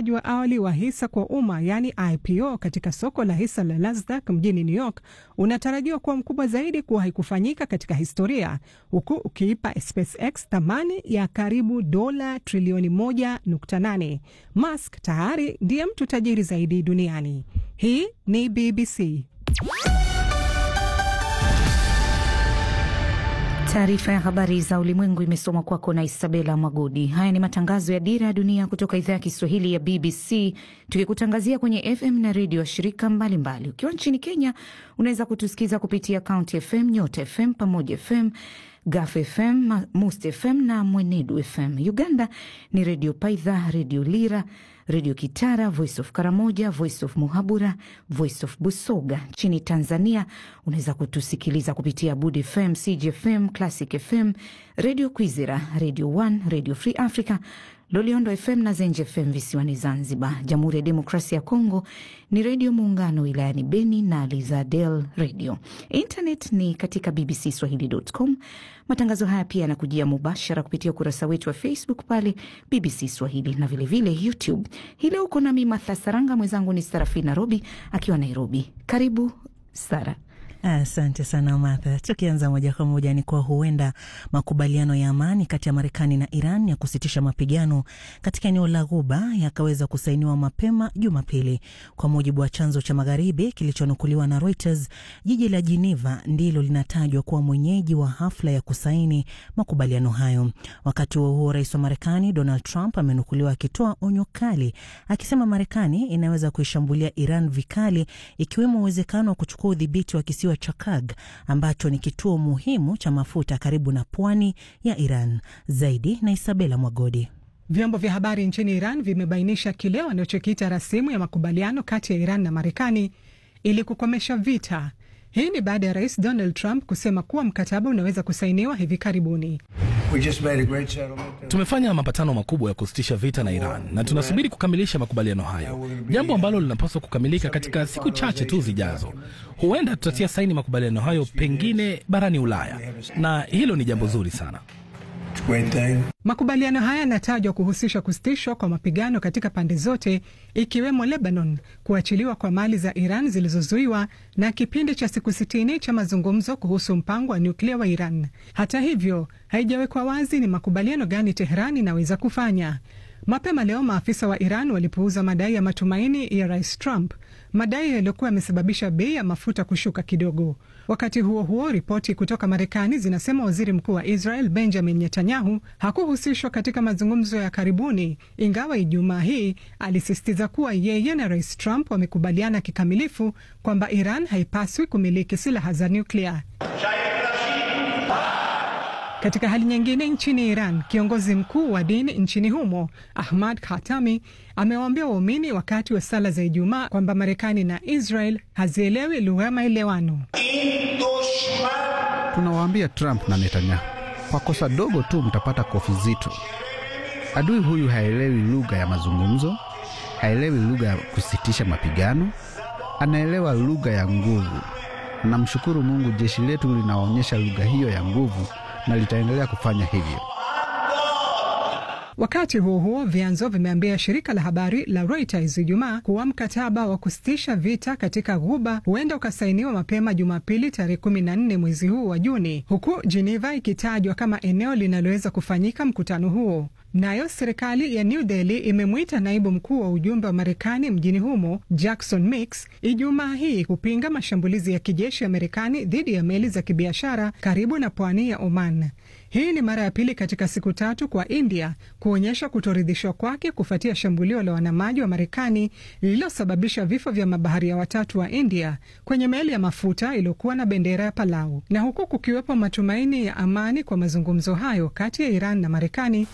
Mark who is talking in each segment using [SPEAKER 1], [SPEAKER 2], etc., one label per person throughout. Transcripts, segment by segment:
[SPEAKER 1] uuzaji wa awali wa hisa kwa umma yaani IPO katika soko la hisa la Nasdaq mjini New York unatarajiwa kuwa mkubwa zaidi kuwahi kufanyika katika historia, huku ukiipa SpaceX thamani ya karibu dola trilioni 1.8. Musk tayari ndiye mtu tajiri zaidi duniani. Hii ni BBC.
[SPEAKER 2] Taarifa ya habari za ulimwengu imesomwa kwako na Isabela Mwagodi. Haya ni matangazo ya Dira ya Dunia kutoka idhaa ya Kiswahili ya BBC, tukikutangazia kwenye FM na redio ya shirika mbalimbali. Ukiwa nchini Kenya, unaweza kutusikiza kupitia County FM, Nyota FM, Pamoja FM, Gaf FM, Must FM na Mwenedu FM. Uganda ni Redio Paidha, Redio Lira, Redio Kitara, Voice of Karamoja, Voice of Muhabura, Voice of Busoga. Nchini Tanzania unaweza kutusikiliza kupitia Bud FM, CGFM, Classic FM, Redio Kwizera, Radio One, Radio Free Africa, Loliondo FM na Zenje FM visiwani Zanzibar. Jamhuri ya Demokrasia ya Kongo ni Redio Muungano wilayani Beni na Lizadel Radio. Internet ni katika bbcswahili.com. Matangazo haya pia yanakujia mubashara kupitia ukurasa wetu wa Facebook pale BBC Swahili na vilevile vile YouTube. Hii leo uko nami Martha Saranga, mwenzangu ni Sarafina Robi akiwa Nairobi. Karibu Sara.
[SPEAKER 3] Asante sana Martha. Tukianza moja kwa moja ni kwa huenda makubaliano ya amani kati ya Marekani na Iran ya kusitisha mapigano katika eneo la Ghuba yakaweza kusainiwa mapema Jumapili, kwa mujibu wa chanzo cha magharibi kilichonukuliwa na Reuters. Jiji la Geneva ndilo linatajwa kuwa mwenyeji wa hafla ya kusaini makubaliano hayo. Wakati huo huo, rais wa Marekani Donald Trump amenukuliwa akitoa onyo kali, akisema Marekani inaweza kuishambulia Iran vikali, ikiwemo uwezekano wa kuchukua udhibiti wa kisiwa cha Kag ambacho ni kituo muhimu cha mafuta karibu na pwani ya Iran. Zaidi na Isabela Mwagodi.
[SPEAKER 1] Vyombo vya habari nchini Iran vimebainisha kile wanachokiita rasimu ya makubaliano kati ya Iran na Marekani ili kukomesha vita. Hii ni baada ya rais Donald Trump kusema kuwa mkataba unaweza kusainiwa hivi karibuni.
[SPEAKER 4] Tumefanya mapatano makubwa ya kusitisha vita na Iran na tunasubiri kukamilisha makubaliano hayo, jambo ambalo linapaswa kukamilika katika siku chache tu zijazo. Huenda tutatia saini makubaliano hayo pengine barani Ulaya, na hilo ni jambo zuri sana.
[SPEAKER 1] Makubaliano haya yanatajwa kuhusisha kusitishwa kwa mapigano katika pande zote ikiwemo Lebanon, kuachiliwa kwa mali za Iran zilizozuiwa na kipindi cha siku sitini cha mazungumzo kuhusu mpango wa nyuklia wa Iran. Hata hivyo, haijawekwa wazi ni makubaliano gani Teheran inaweza kufanya. Mapema leo maafisa wa Iran walipuuza madai ya matumaini ya rais Trump, madai yaliyokuwa yamesababisha bei ya mafuta kushuka kidogo. Wakati huo huo, ripoti kutoka Marekani zinasema waziri mkuu wa Israel Benjamin Netanyahu hakuhusishwa katika mazungumzo ya karibuni, ingawa Ijumaa hii alisisitiza kuwa yeye na rais Trump wamekubaliana kikamilifu kwamba Iran haipaswi kumiliki silaha za nyuklia. Katika hali nyingine, nchini Iran, kiongozi mkuu wa dini nchini humo Ahmad Khatami amewaambia waumini wakati wa sala za Ijumaa kwamba Marekani na Israel hazielewi lugha ya maelewano.
[SPEAKER 5] Tunawaambia Trump na Netanyahu, kwa kosa dogo tu mtapata kofi zito. Adui huyu haelewi lugha ya mazungumzo, haelewi lugha ya kusitisha mapigano, anaelewa lugha ya nguvu. Namshukuru Mungu, jeshi letu linaonyesha lugha hiyo ya nguvu na litaendelea kufanya hivyo.
[SPEAKER 1] Wakati huo huo, vyanzo vimeambia shirika la habari la Reuters Ijumaa kuwa mkataba wa kusitisha vita katika Ghuba huenda ukasainiwa mapema Jumapili tarehe kumi na nne mwezi huu wa Juni, huku Geneva ikitajwa kama eneo linaloweza kufanyika mkutano huo. Nayo serikali ya New Delhi imemwita naibu mkuu wa ujumbe wa Marekani mjini humo Jackson Mix Ijumaa hii kupinga mashambulizi ya kijeshi ya Marekani dhidi ya meli za kibiashara karibu na pwani ya Oman. Hii ni mara ya pili katika siku tatu kwa India kuonyesha kutoridhishwa kwake kufuatia shambulio la wanamaji wa Marekani lililosababisha vifo vya mabaharia watatu wa India kwenye meli ya mafuta iliyokuwa na bendera ya Palau. Na huku kukiwepo matumaini ya amani kwa mazungumzo hayo kati ya Iran na Marekani,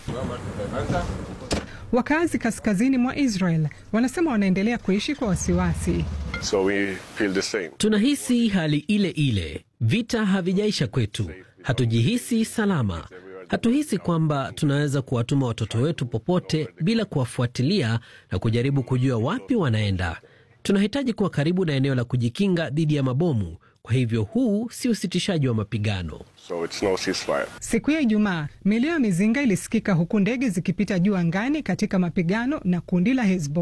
[SPEAKER 1] wakazi kaskazini mwa Israel wanasema wanaendelea kuishi kwa wasiwasi.
[SPEAKER 6] So we feel the same.
[SPEAKER 7] Tunahisi hali ile ile, vita havijaisha kwetu, hatujihisi salama. Hatuhisi kwamba tunaweza kuwatuma watoto wetu popote bila kuwafuatilia na kujaribu kujua wapi wanaenda. Tunahitaji kuwa karibu na eneo la kujikinga dhidi ya mabomu. Kwa hivyo huu si usitishaji wa mapigano.
[SPEAKER 6] So it's no ceasefire.
[SPEAKER 1] Siku ya Ijumaa, milio ya mizinga ilisikika huku ndege zikipita juu angani katika mapigano na kundi la Hezbollah.